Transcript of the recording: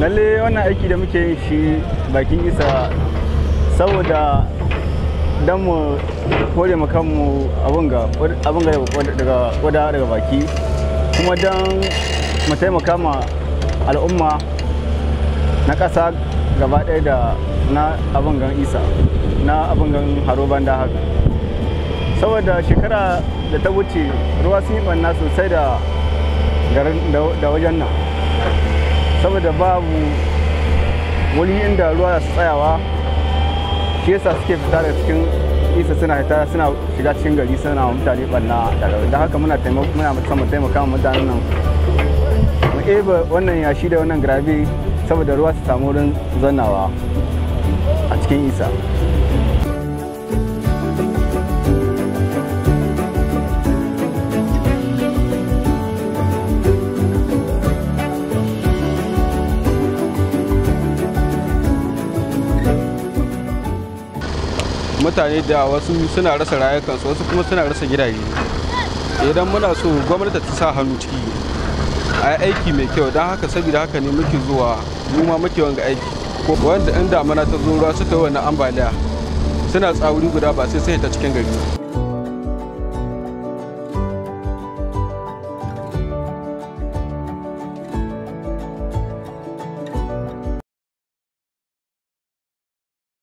lalle wannan aiki da muke yin shi bakin isa saboda don mu kore mu kanmu abin ga daga wada daga baki kuma don mu taimaka ma al'umma na ƙasa gaba ɗaya da na abin gan isa na abin gan haro banda haka saboda shekara da ta wuce ruwa sun yi ɓanna sosai da da wajen nan saboda babu wuri inda ruwa su tsayawa shi yasa suke fita da cikin isa suna fita suna shiga cikin gari suna mutane ɓanna da haka muna muna mu taimaka mutanen nan mu eba wannan yashi da wannan grabe saboda ruwa su samu wurin zannawa a cikin isa mutane da wasu suna rasa rayukansu wasu kuma suna rasa gidaje idan muna so gwamnati ta sa hannu ciki a yi aiki mai kyau don haka saboda haka ne muke zuwa mu ma muke wanga aiki wanda in damana ta zo ruwa suka yi wannan ambaliya suna tsawuri guda ba sai sai ta cikin gari